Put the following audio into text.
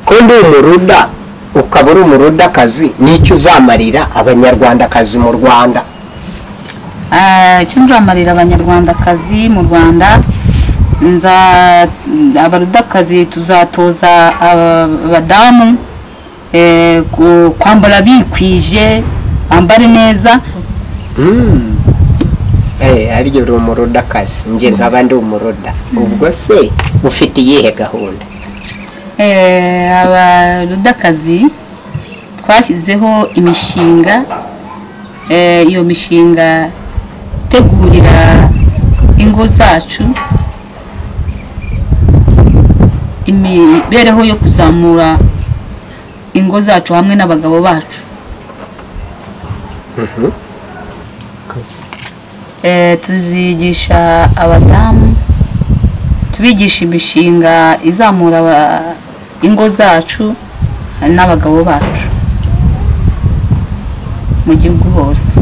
ko ndi umuruda ukaba uri umurudakazi n'icyo uzamarira abanyarwandakazi mu rwanda Ah, icyo nzamarira abanyarwandakazi mu rwanda nza abarudakazi tuzatoza abadamu eh, ku- kwambara bikwije bambare neza Eh, aryo uri umurudakazi njye nkaba ndi umuruda ubwo se ufite iyihe gahunda Eh, abarudakazi twashyizeho imishinga Eh, iyo mishinga itegurira ingo zacu imibereho yo kuzamura ingo zacu hamwe n'abagabo bacu Eh, tuzigisha abadamu tubigisha imishinga izamura aba- ingo zacu n'abagabo bacu mu gihugu hose